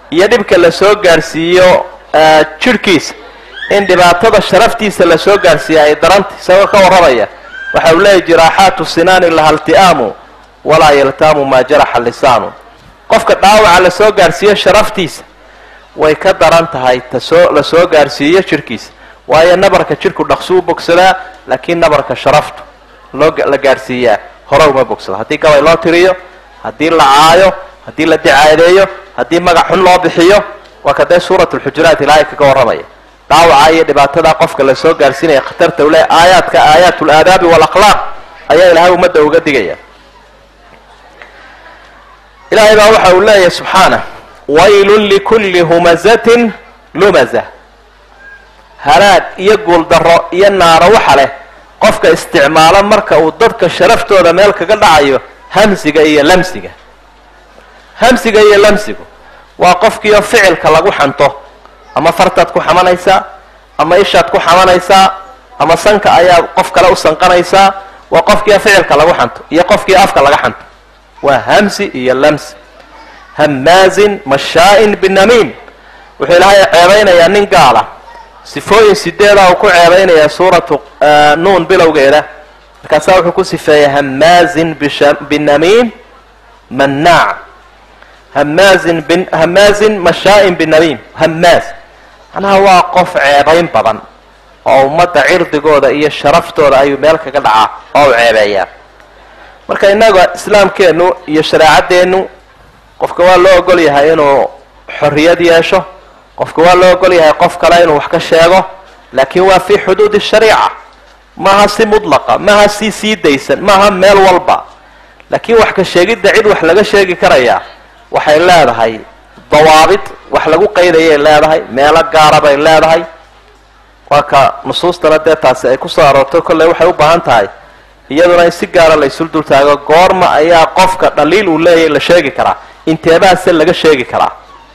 iyo dhibka la soo gaarsiiyo jidhkiisa in dhibaatada sharaftiisa la soo gaarsiiya ay daranta isagoo ka warramaya waxa uu leeyahy jiraaxaatu sinaani laha ilti'aamu walaa yaltaamu maa jaraxa lisaanu qofka dhaawaca la soo gaarsiiyo sharaftiisa way ka daran tahay tasoo la soo gaarsiiyo jidhkiisa waayo nabarka jidhku dhaqsu u bogsadaa laakiin nabarka sharaftu loo la gaarsiiyaa hore uma bogsado haddii gabay loo tiriyo haddii la caayo haddii la dicaadeeyo haddii magac xun loo bixiyo waa ka dee suurat lxujuraat ilaahay kaga warramaya dhaawaca iyo dhibaatada qofka la soo gaarsiinaya khatarta ule aayaadka aayaat laadaabi walakhlaaq ayaa ilaahay ummadda uga digaya ilaahay baa waxa uu leeyahay subxaanah waylun likulli humazatin lumaza halaag iyo guuldaro iyo naaro waxa leh qofka isticmaalo marka uu dadka sharaftooda meel kaga dhacayo hamsiga iyo lamsiga hamsiga iyo lamsigu waa qofkiioo ficilka lagu xanto ama fartaad ku xamanaysaa ama ishaad ku xamanaysaa ama sanka ayaa qof kale u sanqanaysaa waa qofkiio ficilka lagu xanto iyo qofkii afka laga xanto waa hamsi iyo lamsi hamaazin mashaa-in binamiim wuxuu ilaahay ceebaynayaa nin gaala sifooyin sideeda uu ku ceebaynayaa suuratu nuun bilowgeeda markaasaa wuxuu ku sifeeyay hamaazin binamiim mannaac hamaazin bin hamaazin mashaa-in binamiim hamaaz macnaha waa qof ceebayn badan oo ummadda cirdigooda iyo sharaftooda ayuu meel kaga dhacaa oo u ceebeeyaa marka innaga islaamkeennu iyo shareecadeennu qofka waa loo ogol yahay inuu xorriyad yeesho qofka waa loo ogol yahay qof kale inuu wax ka sheego laakiin waa fii xuduudi shariica maaha si mudlaqa maaha si sii daysan maaha meel walba laakiin wax ka sheegidda cid wax laga sheegi karayaa waxay leedahay dawaabit wax lagu qaydayay leedahay meelo gaara bay leedahay waa ka nusuustana dee taasi ay kusoo aroortay kolley waxay u baahan tahay iyaduna in si gaara la isul dultaago goorma ayaa qofka dhaliil uu leeyahay la sheegi karaa inteebaase laga sheegi karaa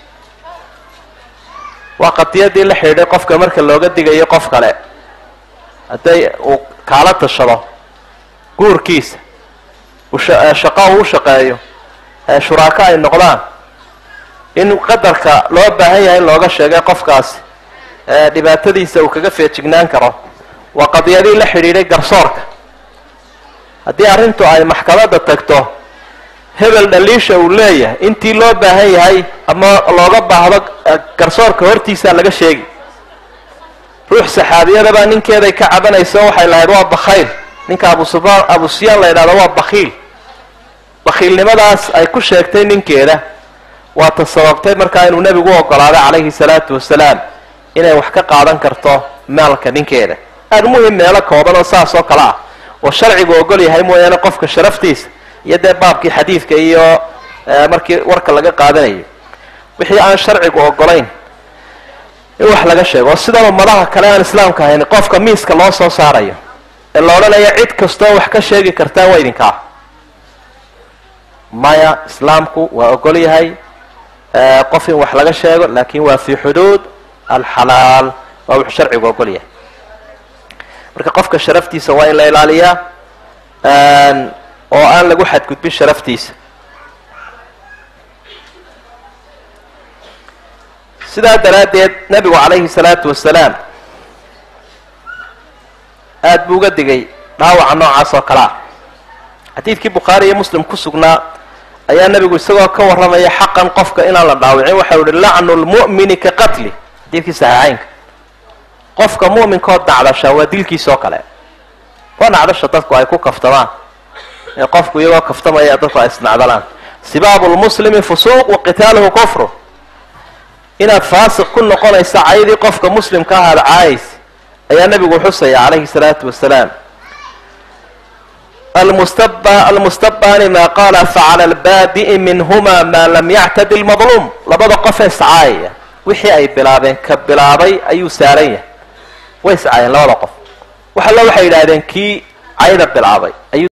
waa qadiyadii la xidhiidhay qofka marka looga digayo qof kale hadday uu kaala tashado guurkiisa shaqo uu u shaqeeyo shuraako ay noqdaan in qadarka loo baahan yahay in looga sheegay qofkaasi dhibaatadiisa uu kaga feejignaan karo waa qadiyadii la xidhiidhay garsoorka haddii arrintu ay maxkamadda tagto hebel dhaliisha uu leeyahay intii loo baahan yahay ama looga baahdo garsoorka hortiisaa laga sheegi ruux saxaabiyadabaa ninkeeday ka cabanayso waxay lahayd waa bakhayl ninka abusufaan abu sufyaan la yidhahdo waa bakhiil bakhiilnimadaas ay ku sheegtay ninkeeda waa ta sababtay markaa inuu nebigu u ogolaaday calayhi salaatu wasalaam inay wax ka qaadan karto maalka ninkeeda aada muhim meelo kooban oo saas oo kale ah oo sharcigu ogol yahay mooyaane qofka sharaftiisa iyo dee baabkii xadiidka iyo markii warka laga qaadanayo wixii aan sharcigu ogolayn in wax laga sheego oo sidan ummadaha kale aan islaamka ahayn qofka miiska loo soo saarayo ee la odhanaya cid kastoo wax ka sheegi kartaa waa idinkaa maya islaamku waa ogol yahay qof in wax laga sheego laakin waa fi xuduud alxalaal waa wuxuu sharcigu ogol yahay marka qofka sharaftiisa waa in la ilaaliyaa oo aan lagu xadgudbin sharaftiisa sidaa daraaddeed nebigu calayhi salaatu wasalaam aada buu uga digay dhaawaca noocaas oo kale ah xadiidkii bukhaari iyo muslim ku sugnaa ayaa nebigu isagoo ka warramaya xaqan qofka inaan la dhaawicin waxau ihi lacnu lmu'mini ka qatli xadiidkii saxiixeynka qofka mu'minkaoo dacdasha waa dilkiisa oo kale waa nacdasha dadku ay ku kaftamaan ee qofku iyagoo kaftamaya dadku ay isnacdalaan sibaabu lmuslimi fusuuq wa qitaaluhu kufru inaad faasiq ku noqonaysa caydii qofka muslimka ah aada caayaysa ayaa nebigu xusaya calayhi salaatu wasalaam almustaba almustabani maa qaala facala albaadi'i minhuma maa lam yactadi lmadluum labada qof ee iscaayaya wixii ay bilaabeen ka bilaabay ayuu saaran yahay way iscaayeen labada qof wax alla waxay yidhaahdeen kii cayda bilaabay ayuu